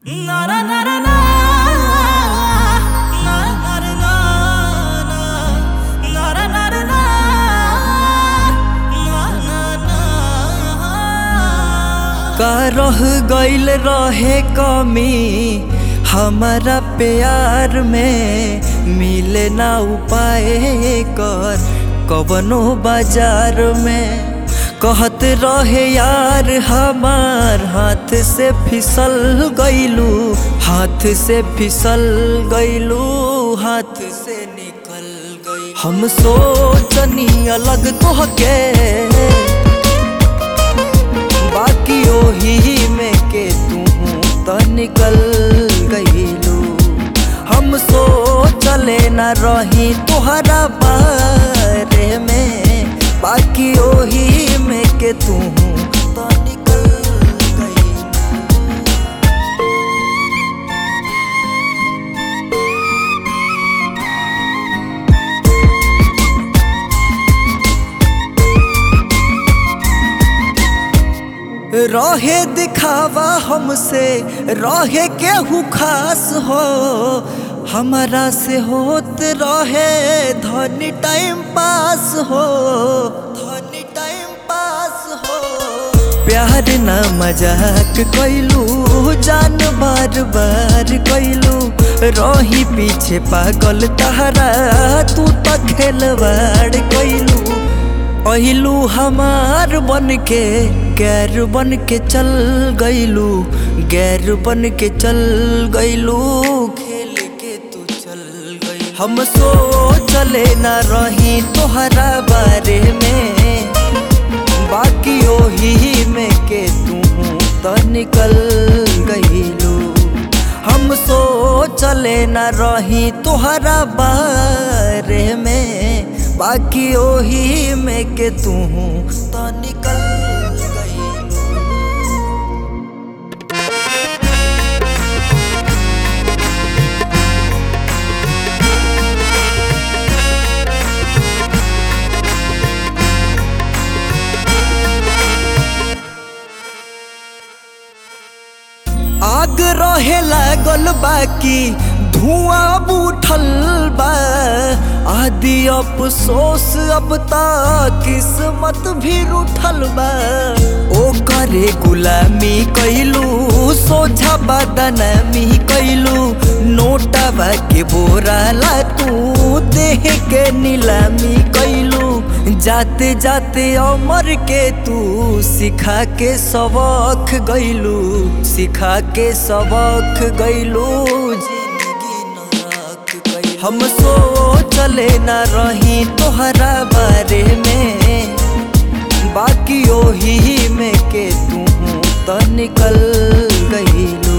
का रह गइल रहे कमी हमारा प्यार में मिले ना उपाय कर कवनो बाजार में कहत रहे यार हमार हाथ से फिसल गइलू हाथ से फिसल गइलू हाथ से निकल गई हम सोचनी अलग तोहके बाकी ओही में के तू तो निकल गईलू हम सोचले न रही तुहरा बारे में बाकी ओही में के तू तो निकल गईलू रहे दिखावा हमसे रहे केहू खास हो हमारा से होत रहे धनी टाइम पास हो धनी टाइम पास हो प्यार ना मजाक कैलू जान बार बार कैलू रही पीछे पागल तहरा तू तो खेलवाड़ कैलू अहिलू हमार बन के गैर बन के चल गईलू गैर बन के चल गईलू खेल के तू चल गई हम सोचले ना रही तोहरा बारे में बाकी ओही में के तू तो निकल गईलू हम सोचले ना रही तोहरा बारे में बाकी ओही में के तू तो निकल गईलू आग रहे लागल बाकी धुआं उठल बा आदि अफसोस अब तक किस्मत भी रूठल बा ओ करे गुलामी कैलू सोझा बदनामी कैलू नोटवा के बोराला तू देह के नीलामी कैलू जाते जाते अमर के तू सिखा के सबक गैलू सिखा के सबक गैलू जिंदगी नरक गइलू। हम सोचले न रही तोहरा बारे में बाकी ओही में के तू तो निकल गईलू